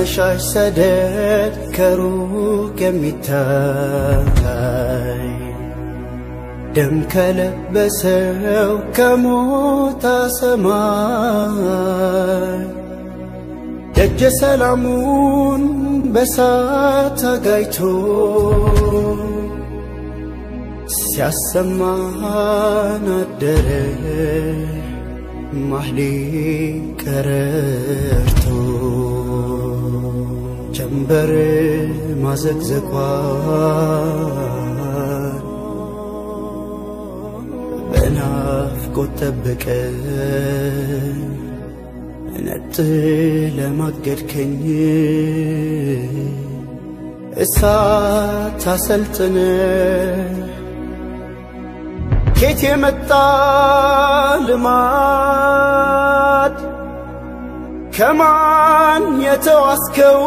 ያመሻሽ ሰደድ ከሩቅ የሚታይ ደም ከለበሰው ከሞታ ሰማይ ደጀ ሰላሙን በሳት አጋይቶ ሲያሰማን አደረ ማህሌ ቀረርቶ ጀንበር ማዘግዘቋን በናፍቆት ጠበቀ ነጥ ለማገድከኝ እሳት አሰልጥነ ኬት የመጣ ልማድ ከማን የተዋስከው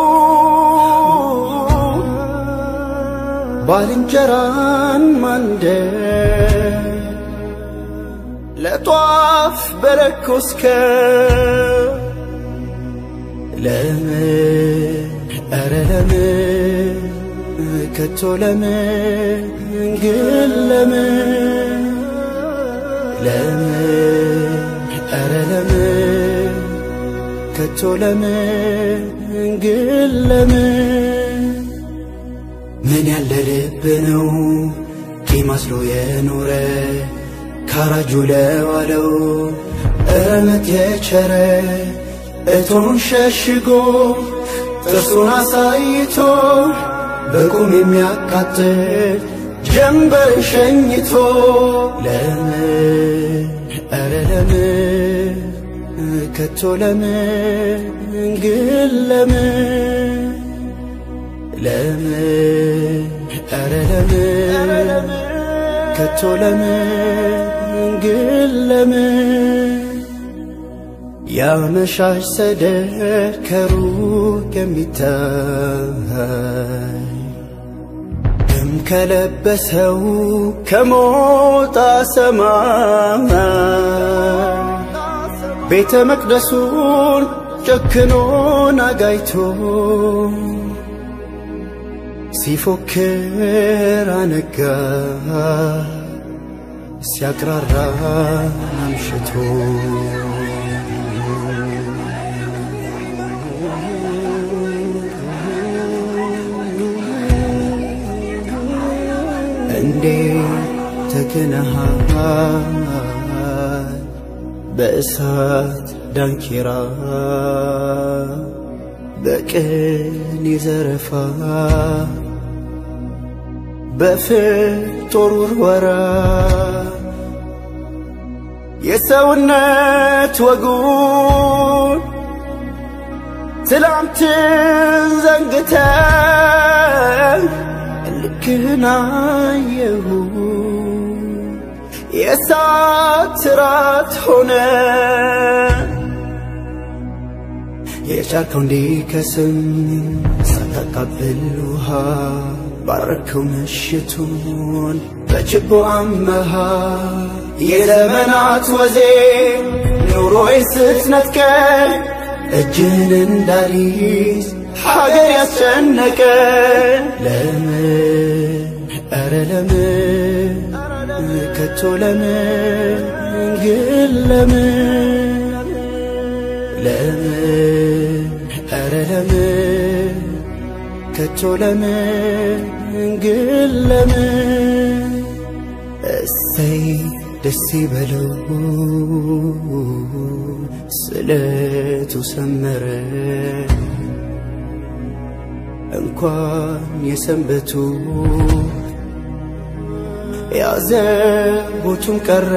ባልንጀራን ማንደድ ለጧፍ በለኮስከ ለምን ኧረ ለምን ከቶ ለምን ግን ለምን ለምን ኧረ ለምን ከቶ ለምን ግን ለምን ምን ያለ ልብ ነው ቂም አስሎ የኖረ ካራጁ ለዋለው እረመት የቸረ እቶን ሸሽጎ ጥርሱን አሳይቶ በቁም የሚያቃጥል ጀንበር ሸኝቶ ለምን ኧረ ለምን ከቶ ለምን ግን ለምን ለምን ኧረ ለምን ከቶ ለምን ግን ለምን ያመሻሽ ሰደድ ከሩቅ የሚታይ ደም ከለበሰው ከሞጣ ሰማይ ቤተ መቅደሱን ጨክኖን አጋይቶ ሲፎክር አነጋ ሲያቅራራ አምሽቶ እንዴት ተክነሃል በእሳት ዳንኪራ በቅን ይዘረፋ በፍጦር ውርወራ የሰውነት ወጉን ትላንትን ዘንግተ ልክህን አየሁ የእሳት ራት ሆነ የቻልከው እንዲከስም ሳታቃብል ውሃ ባረከው ምሽቱን በችቦ አመሃ የዘመናት ወዜ ኑሮዬ ስትነጥቀኝ እጅን እንዳሊዝ ሀገር ያስጨነቀ ለምን ኧረ ለምን ከቶ ለምን ግን ለምን ለምን ኧረ ለምን ከቶ ለምን ግን ለምን እሰይ ደስ ይበለው ስለቱ ሰመረ እንኳን የሰንበቱ ያዘቦቱም ቀረ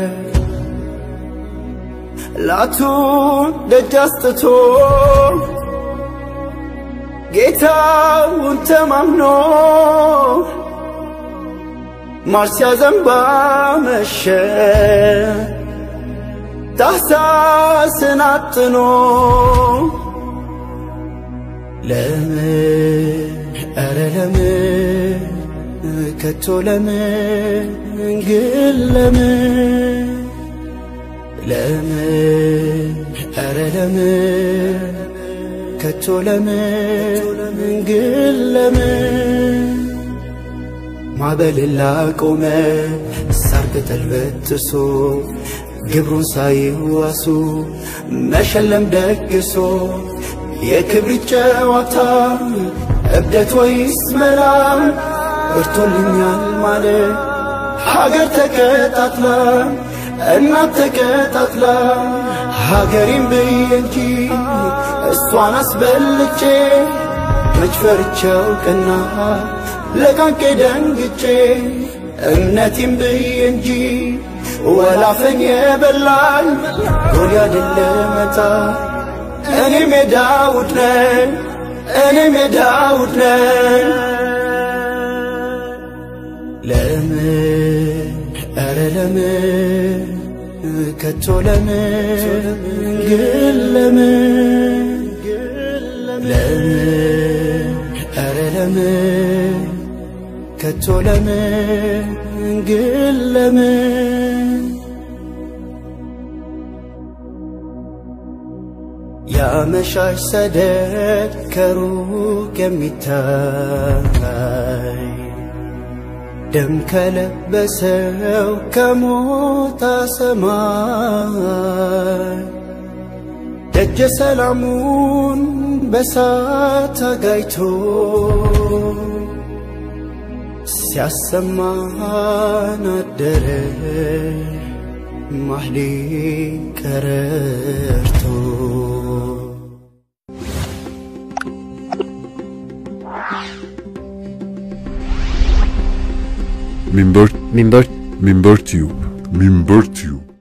ላቱን ደጅ አስጥቶ ጌታውን ተማምኖ ማር ሲያዘንባ መሸ ታኅሳስን አጥኖ ለምን ኧረ ለምን ከቶ ለምን ግን ለምን ለምን ኧረ ለምን ከቶ ለምን ግን ለምን ማዕበልን ላቆመ ሳር ቅጠል በጥሶ ግብሩን ሳይዋሱ መሸለም ደግሶ የክብሪት ጨዋታ እብደት ወይስ መላ እርቶልኛል ማለት ሀገር ተቀጣጥላ እናት ተቀጣጥላ ሀገሬን ብዬ እንጂ እሷን አስበልጬ መች ፈርቼው ቀና ለቃቄ ደንግጬ እምነቴን ብዬ እንጂ ወላፈን የበላኝ ጎልያድን ለመታ እኔ ሜዳውድ ነኝ እኔ ሜዳውድ ነኝ ለምን ኧረ ለምን ከቶ ለምን ግን ለምን ለምን ኧረ ለምን ከቶ ለምን ግን ለምን ያመሻሽ ሰደድ ከሩቅ የሚታይ ደም ከለበሰው ከሞታ ሰማይ ደጀ ሰላሙን በሳት አጋይቶ ሲያሰማን አደረ ማህሌ ቀረርቶ Minber Minber Minber Tube Minber Tube